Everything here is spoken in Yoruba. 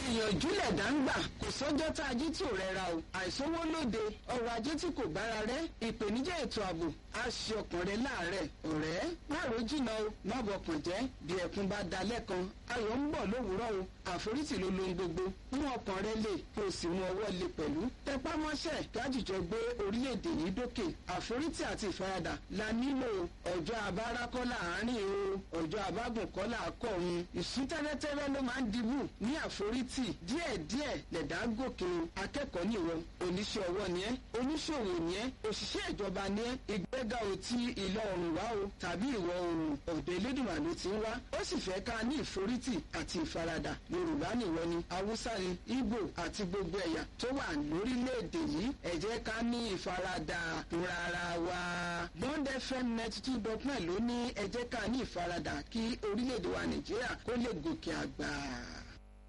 ìyànjú lẹ̀dá ń gbà kò sọ́jọ́ tá a jí tí ò rẹra o àìsówó lóde ọrọ̀ ajé tí kò bára rẹ ìpèníjà ètò ààbò á ṣe ọkàn rẹ láàárẹ̀ ọ̀rẹ́ má ro jìnnà o má bọkàn jẹ́ bí ẹkún bá da lẹ́kan ayọ̀ ń bọ̀ lówùúrọ̀ o àforítì ló lohun gbogbo mú ọkàn rẹ lè kó o sì mú ọwọ́ lè pẹ̀lú tẹpá mọ́ṣẹ́ kájíjọ gbé orílẹ̀-èdè yìí dókè àforítì àti ìfaradà la nílò ọjọ́ abára kọ́ láàárín o ọjọ́ abágùn kọ́ làákọ̀run ìsún tẹ́lẹ̀tẹ́lẹ̀ ló máa ń dibù ní àforítì díẹ̀díẹ̀ lẹ̀dá gòkè o akẹ́kọ̀ọ́ nìwọ oníṣẹ́ ọwọ́ ni ẹ́ oníṣòwò ni ẹ́ òṣìṣẹ́ ìjọba ni ẹ́ ìgbéga ò ti ìlọ oòrùn wá o tàbí ìwọ̀ oòrùn ọ̀dọ̀ elédùnmá ló ti ń wá ó sì fẹ́ ká ní ìforítì àti ìfaradà yorùbá nìwọ ni haúsá ni ìgbò àti gbogbo ẹ̀yà tó wà lórílẹ̀‐èdè yìí ẹ jẹ́ ká ní ìfaradà rárá wa bond fm ninety two dot nine ló ní ẹ jẹ́ ká ní ìfaradà kí orílẹ̀‐èdè wa nàìjíríà kó lè gòkè àgbà.